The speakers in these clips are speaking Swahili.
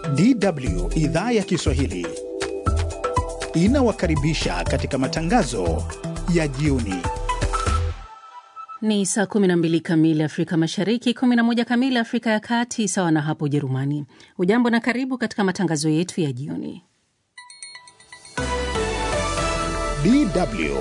DW idhaa ya Kiswahili inawakaribisha katika matangazo ya jioni. Ni saa 12 kamili Afrika Mashariki, 11 kamili Afrika ya Kati, sawa na hapo Ujerumani. Ujambo na karibu katika matangazo yetu ya jioni. DW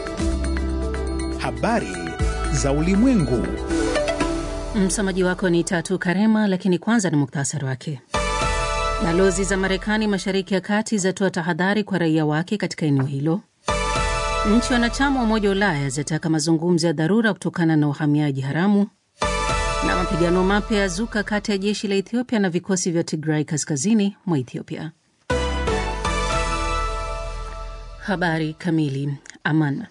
habari za ulimwengu. Msomaji wako ni Tatu Karema, lakini kwanza ni muktasari wake. Balozi za Marekani mashariki ya kati zatoa tahadhari kwa raia wake katika eneo hilo. Nchi wanachama wa Umoja wa Ulaya zataka mazungumzo ya dharura kutokana na uhamiaji haramu. Na mapigano mapya ya zuka kati ya jeshi la Ethiopia na vikosi vya Tigray kaskazini mwa Ethiopia. Habari kamili. Aman.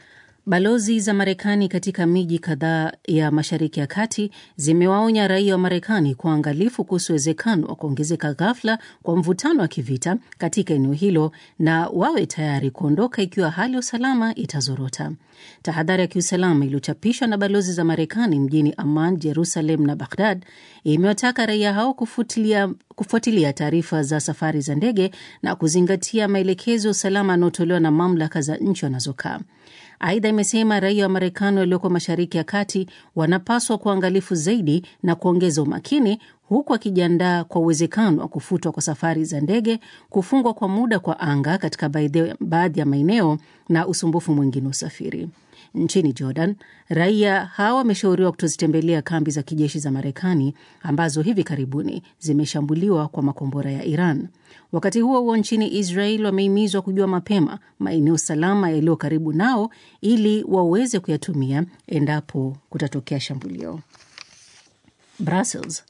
Balozi za Marekani katika miji kadhaa ya mashariki ya kati zimewaonya raia wa Marekani kwa uangalifu kuhusu uwezekano wa kuongezeka ghafla kwa mvutano wa kivita katika eneo hilo na wawe tayari kuondoka ikiwa hali ya usalama itazorota. Tahadhari ya kiusalama iliyochapishwa na balozi za Marekani mjini Amman, Jerusalem na Baghdad imewataka raia hao kufuatilia kufuatilia taarifa za safari za ndege na kuzingatia maelekezo ya usalama yanayotolewa na mamlaka za nchi wanazokaa. Aidha, imesema raia wa Marekani walioko mashariki ya kati wanapaswa kuangalifu zaidi na kuongeza umakini, huku akijiandaa kwa uwezekano wa kufutwa kwa safari za ndege, kufungwa kwa muda kwa anga katika baadhi ya maeneo na usumbufu mwingine wa usafiri. Nchini Jordan, raia hawa wameshauriwa kutozitembelea kambi za kijeshi za Marekani ambazo hivi karibuni zimeshambuliwa kwa makombora ya Iran. Wakati huo huo, nchini Israel wamehimizwa kujua mapema maeneo salama yaliyo karibu nao ili waweze kuyatumia endapo kutatokea shambulio. Brussels.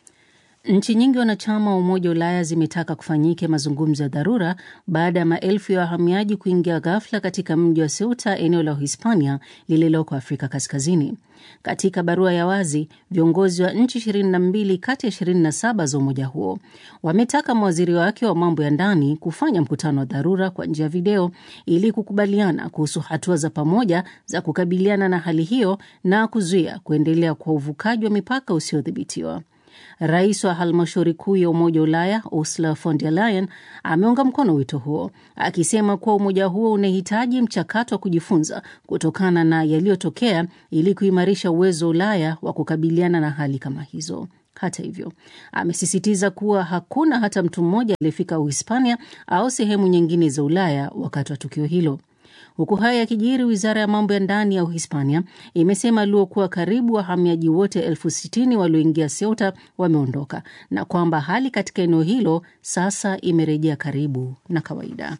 Nchi nyingi wanachama wa Umoja wa Ulaya zimetaka kufanyike mazungumzo ya dharura baada ya maelfu ya wahamiaji kuingia ghafla katika mji wa Ceuta, eneo la Uhispania lililoko Afrika Kaskazini. Katika barua ya wazi, viongozi wa nchi 22 kati ya 27 za umoja huo wametaka mawaziri wake wa mambo ya ndani kufanya mkutano wa dharura kwa njia ya video ili kukubaliana kuhusu hatua za pamoja za kukabiliana na hali hiyo na kuzuia kuendelea kwa uvukaji wa mipaka usiodhibitiwa. Rais wa halmashauri kuu ya Umoja wa Ulaya Ursula von der Leyen ameunga mkono wito huo, akisema kuwa umoja huo unahitaji mchakato wa kujifunza kutokana na yaliyotokea ili kuimarisha uwezo wa Ulaya wa kukabiliana na hali kama hizo. Hata hivyo, amesisitiza kuwa hakuna hata mtu mmoja aliyefika Uhispania au sehemu nyingine za Ulaya wakati wa tukio hilo. Huku haya yakijiri, wizara ya mambo ya ndani ya Uhispania imesema aliokuwa karibu wahamiaji wote elfu sitini walioingia Ceuta wameondoka na kwamba hali katika eneo hilo sasa imerejea karibu na kawaida.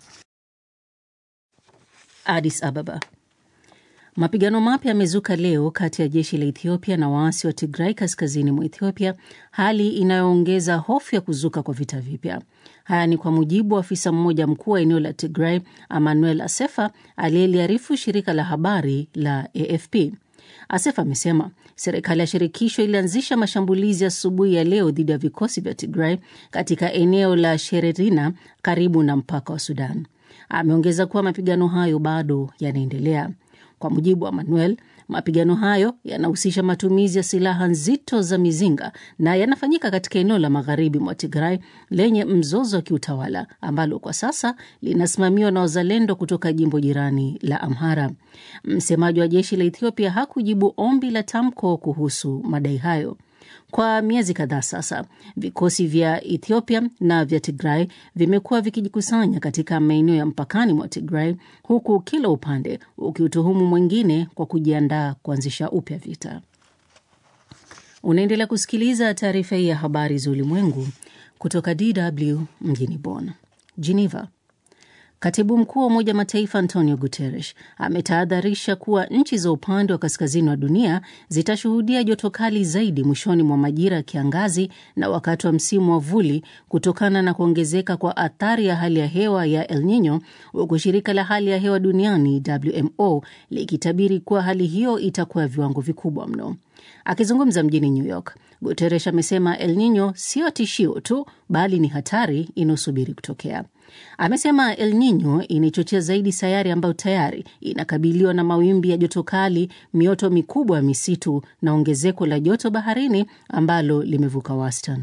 Addis Ababa. Mapigano mapya yamezuka leo kati ya jeshi la Ethiopia na waasi wa Tigray kaskazini mwa Ethiopia, hali inayoongeza hofu ya kuzuka kwa vita vipya. Haya ni kwa mujibu wa afisa mmoja mkuu wa eneo la Tigray, Emmanuel Asefa, aliyeliarifu shirika la habari la AFP. Asefa amesema serikali ya shirikisho ilianzisha mashambulizi asubuhi ya, ya leo dhidi ya vikosi vya Tigray katika eneo la Shererina karibu na mpaka wa Sudan. Ameongeza kuwa mapigano hayo bado yanaendelea. Kwa mujibu wa Manuel, mapigano hayo yanahusisha matumizi ya silaha nzito za mizinga na yanafanyika katika eneo la magharibi mwa Tigray lenye mzozo wa kiutawala ambalo kwa sasa linasimamiwa na wazalendo kutoka jimbo jirani la Amhara. Msemaji wa jeshi la Ethiopia hakujibu ombi la tamko kuhusu madai hayo. Kwa miezi kadhaa sasa, vikosi vya Ethiopia na vya Tigray vimekuwa vikijikusanya katika maeneo ya mpakani mwa Tigray, huku kila upande ukiutuhumu mwingine kwa kujiandaa kuanzisha upya vita. Unaendelea kusikiliza taarifa hii ya habari za ulimwengu kutoka DW mjini Bonn. Geneva. Katibu mkuu wa Umoja Mataifa Antonio Guterres ametahadharisha kuwa nchi za upande wa kaskazini wa dunia zitashuhudia joto kali zaidi mwishoni mwa majira ya kiangazi na wakati wa msimu wa vuli kutokana na kuongezeka kwa athari ya hali ya hewa ya El Nino, huku shirika la hali ya hewa duniani WMO likitabiri kuwa hali hiyo itakuwa ya viwango vikubwa mno. Akizungumza mjini New York, Guterres amesema El Nino sio tishio tu, bali ni hatari inayosubiri kutokea. Amesema El Nino inaichochea zaidi sayari ambayo tayari inakabiliwa na mawimbi ya joto kali, mioto mikubwa ya misitu na ongezeko la joto baharini ambalo limevuka wastani.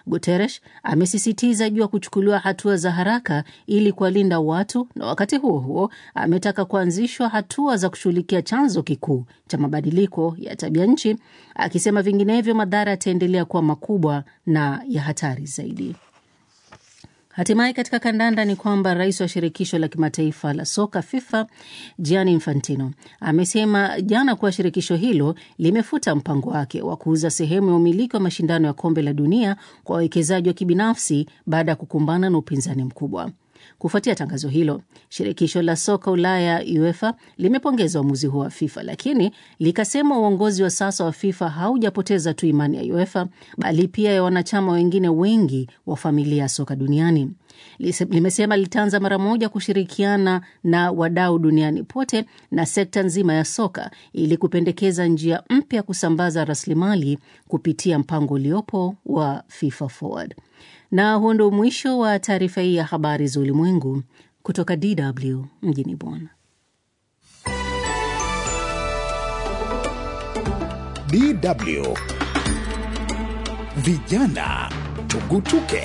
Guterres amesisitiza juu ya kuchukuliwa hatua za haraka ili kuwalinda watu, na wakati huo huo ametaka kuanzishwa hatua za kushughulikia chanzo kikuu cha mabadiliko ya tabia nchi, akisema vinginevyo madhara yataendelea kuwa makubwa na ya hatari zaidi. Hatimaye katika kandanda ni kwamba rais wa shirikisho la kimataifa la soka FIFA Gianni Infantino amesema jana kuwa shirikisho hilo limefuta mpango wake wa kuuza sehemu ya umiliki wa mashindano ya kombe la dunia kwa wawekezaji wa kibinafsi baada ya kukumbana na upinzani mkubwa. Kufuatia tangazo hilo, shirikisho la soka Ulaya UEFA limepongeza uamuzi huo wa FIFA, lakini likasema uongozi wa sasa wa FIFA haujapoteza tu imani ya UEFA bali pia ya wanachama wengine wengi wa familia ya soka duniani. Limesema litaanza mara moja kushirikiana na wadau duniani pote na sekta nzima ya soka ili kupendekeza njia mpya kusambaza rasilimali kupitia mpango uliopo wa FIFA Forward. Na huo ndio mwisho wa taarifa hii ya habari za ulimwengu kutoka DW mjini Bonn. DW Vijana Tugutuke.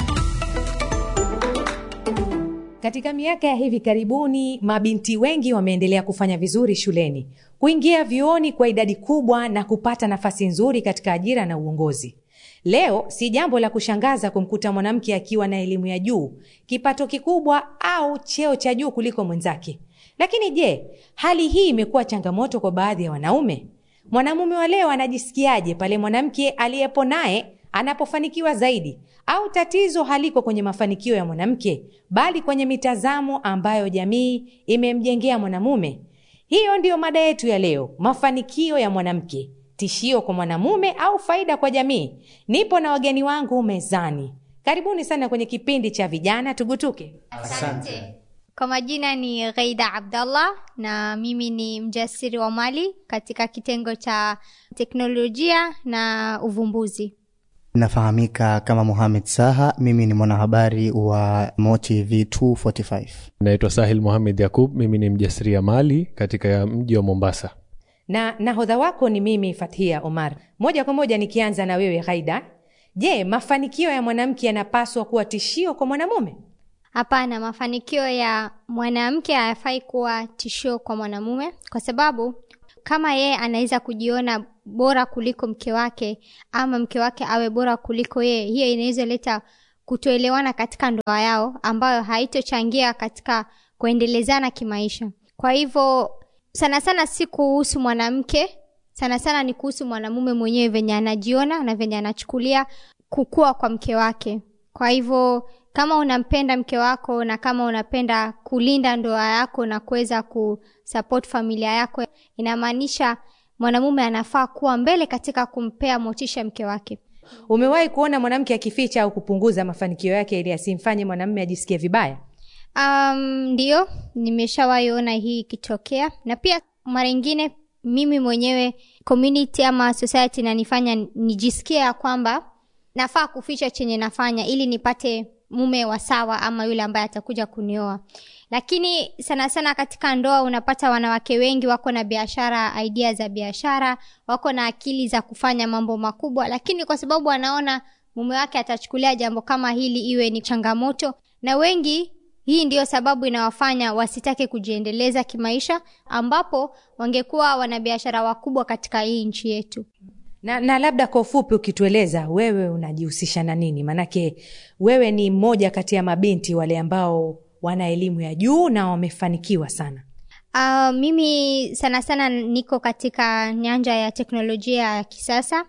Katika miaka ya hivi karibuni, mabinti wengi wameendelea kufanya vizuri shuleni, kuingia vyuoni kwa idadi kubwa na kupata nafasi nzuri katika ajira na uongozi. Leo si jambo la kushangaza kumkuta mwanamke akiwa na elimu ya juu, kipato kikubwa au cheo cha juu kuliko mwenzake. Lakini je, hali hii imekuwa changamoto kwa baadhi ya wanaume? Mwanamume wa leo anajisikiaje pale mwanamke aliyepo naye anapofanikiwa zaidi? Au tatizo haliko kwenye mafanikio ya mwanamke, bali kwenye mitazamo ambayo jamii imemjengea mwanamume? Hiyo ndiyo mada yetu ya leo, mafanikio ya mwanamke tishio kwa mwanamume au faida kwa jamii. Nipo na wageni wangu mezani. Karibuni sana kwenye kipindi cha vijana tugutuke. Asante. Kwa majina ni Ghaida Abdallah na mimi ni mjasiri wa mali katika kitengo cha teknolojia na uvumbuzi. Nafahamika kama Mohamed Saha, mimi ni mwanahabari wa MoTV 245. Naitwa Sahil Mohamed Yakub, mimi ni mjasiriamali katika mji wa Mombasa na nahodha wako ni mimi Fathia Omar. Moja kwa moja nikianza na wewe Ghaida, je, mafanikio ya mwanamke yanapaswa kuwa tishio kwa mwanamume? Hapana, mafanikio ya mwanamke hayafai kuwa tishio kwa mwanamume, kwa sababu kama yeye anaweza kujiona bora kuliko mke wake ama mke wake awe bora kuliko yeye, hiyo inaweza leta kutoelewana katika ndoa yao, ambayo haitochangia katika kuendelezana kimaisha. Kwa hivyo sana sana si kuhusu mwanamke, sana sana ni kuhusu mwanamume mwenyewe, venye anajiona na venye anachukulia kukua kwa mke wake. Kwa hivyo kama unampenda mke wako na kama unapenda kulinda ndoa yako na kuweza kusupport familia yako, inamaanisha mwanamume anafaa kuwa mbele katika kumpea motisha mke wake. Umewahi kuona mwanamke akificha au kupunguza mafanikio yake ili asimfanye mwanamume ajisikie vibaya? Um, ndio nimeshawahi ona hii ikitokea, na pia mara ingine mimi mwenyewe community ama society nanifanya nijisikie ya kwamba nafaa kuficha chenye nafanya ili nipate mume wa sawa ama yule ambaye atakuja kunioa. Lakini sana sana katika ndoa unapata wanawake wengi wako na biashara, idea za biashara, wako na akili za kufanya mambo makubwa, lakini kwa sababu anaona mume wake atachukulia jambo kama hili iwe ni changamoto, na wengi hii ndiyo sababu inawafanya wasitake kujiendeleza kimaisha, ambapo wangekuwa wanabiashara wakubwa katika hii nchi yetu. Na, na labda kwa ufupi ukitueleza wewe unajihusisha na nini? Maanake wewe ni mmoja kati ya mabinti wale ambao wana elimu ya juu na wamefanikiwa sana. Uh, mimi sana sana niko katika nyanja ya teknolojia ya kisasa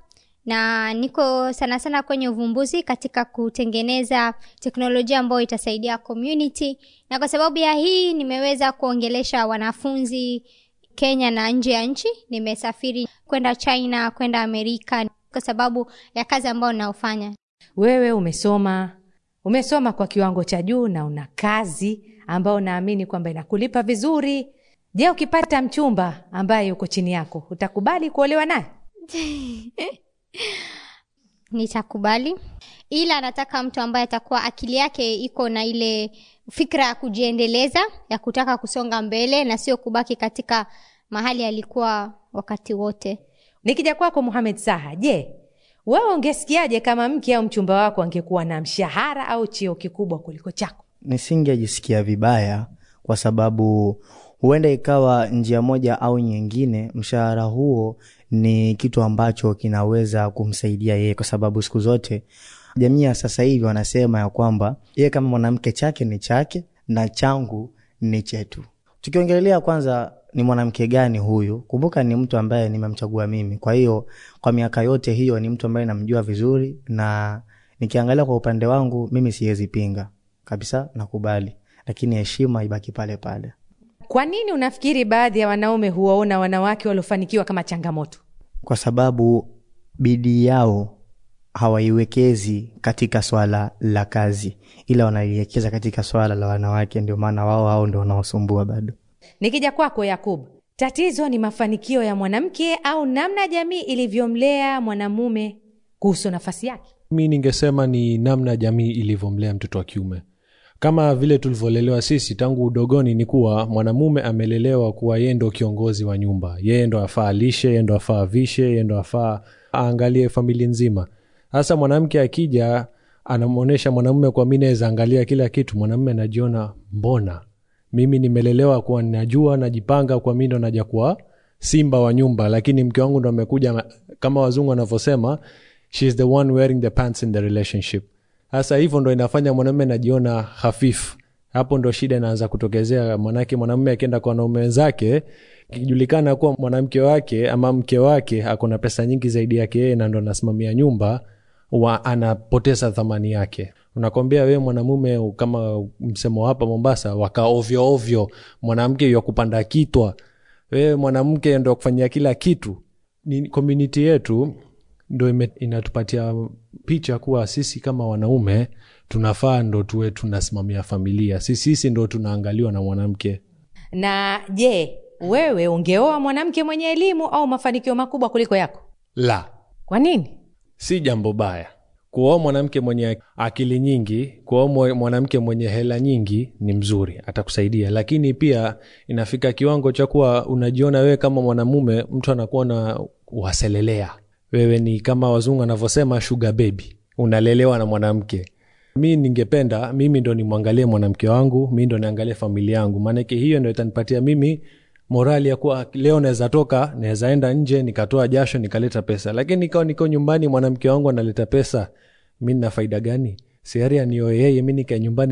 na niko sana sana kwenye uvumbuzi katika kutengeneza teknolojia ambayo itasaidia community, na kwa sababu ya hii nimeweza kuongelesha wanafunzi Kenya na nje ya nchi. Nimesafiri kwenda China, kwenda Amerika kwa sababu ya kazi ambayo naofanya. Wewe umesoma umesoma kwa kiwango cha juu na una kazi ambayo naamini kwamba inakulipa vizuri. Je, ukipata mchumba ambaye yuko chini yako utakubali kuolewa naye? Nitakubali, ila nataka mtu ambaye atakuwa akili yake iko na ile fikra ya kujiendeleza, ya kutaka kusonga mbele na sio kubaki katika mahali alikuwa wakati wote. Nikija kwako Mohamed Saha, je, wewe ungesikiaje kama mke au mchumba wako angekuwa na mshahara au cheo kikubwa kuliko chako nisingejisikia vibaya kwa sababu huenda ikawa njia moja au nyingine mshahara huo ni kitu ambacho kinaweza kumsaidia yeye kwa sababu siku zote jamii ya sasa hivi wanasema ya kwamba yeye kama mwanamke chake ni chake na changu ni chetu tukiongelelea kwanza ni mwanamke gani huyu kumbuka ni mtu ambaye nimemchagua mimi kwa hiyo kwa miaka yote hiyo ni mtu ambaye namjua vizuri na nikiangalia kwa upande wangu mimi siwezi pinga kabisa nakubali lakini heshima ibaki pale pale kwa nini unafikiri baadhi ya wanaume huwaona wanawake waliofanikiwa kama changamoto kwa sababu bidii yao hawaiwekezi katika swala la kazi ila wanaiwekeza katika swala la wanawake ndio maana wao hao ndio wanaosumbua bado nikija kwako yakub tatizo ni mafanikio ya mwanamke au namna jamii ilivyomlea mwanamume kuhusu nafasi yake mi ningesema ni namna jamii ilivyomlea mtoto wa kiume kama vile tulivyolelewa sisi tangu udogoni ni kuwa mwanamume amelelewa kuwa yeye ndo kiongozi wa nyumba yeye ndo afaa lishe yeye ndo afaa vishe yeye ndo afaa aangalie familia nzima sasa mwanamke akija anamwonyesha mwanamume kwa mi naweza angalia kila kitu mwanamume anajiona mbona mimi nimelelewa kuwa najua najipanga kwa mi ndo naja kuwa simba wa nyumba lakini mke wangu ndo amekuja kama wazungu wanavyosema she is the one wearing the pants in the relationship sasa hivyo ndo inafanya mwanamume najiona hafifu hapo ndo shida inaanza kutokezea manake mwanamume akienda kwa wanaume wenzake ikijulikana kuwa mwanamke wake ama mke wake ako na pesa nyingi zaidi yake yeye na ndo anasimamia nyumba wa anapoteza thamani yake unakwambia wewe mwanamume kama msemo hapa mombasa waka ovyo ovyo mwanamke ya kupanda kitwa wewe mwanamke ndo kufanyia kila kitu ni community yetu ndo ime- inatupatia picha kuwa sisi kama wanaume tunafaa ndo tuwe tunasimamia familia si sisi ndo tunaangaliwa na mwanamke na je wewe ungeoa mwanamke mwenye elimu au mafanikio makubwa kuliko yako la kwa nini si jambo baya kuoa mwanamke mwenye akili nyingi kuoa mwe- mwanamke mwenye hela nyingi ni mzuri atakusaidia lakini pia inafika kiwango cha kuwa unajiona wewe kama mwanamume mtu anakuwa na waselelea wewe ni kama wazungu anavyosema sugar baby unalelewa na mwanamke mi ningependa mimi ndo nimwangalie mwanamke wangu mi ndo niangalie familia yangu maanake hiyo ndo itanipatia mimi morali ya kuwa leo naweza toka naweza enda nje nikatoa jasho nikaleta pesa lakini ikawa niko nyumbani mwanamke wangu analeta pesa mi nina faida gani siari anioe yeye mi nikae nyumbani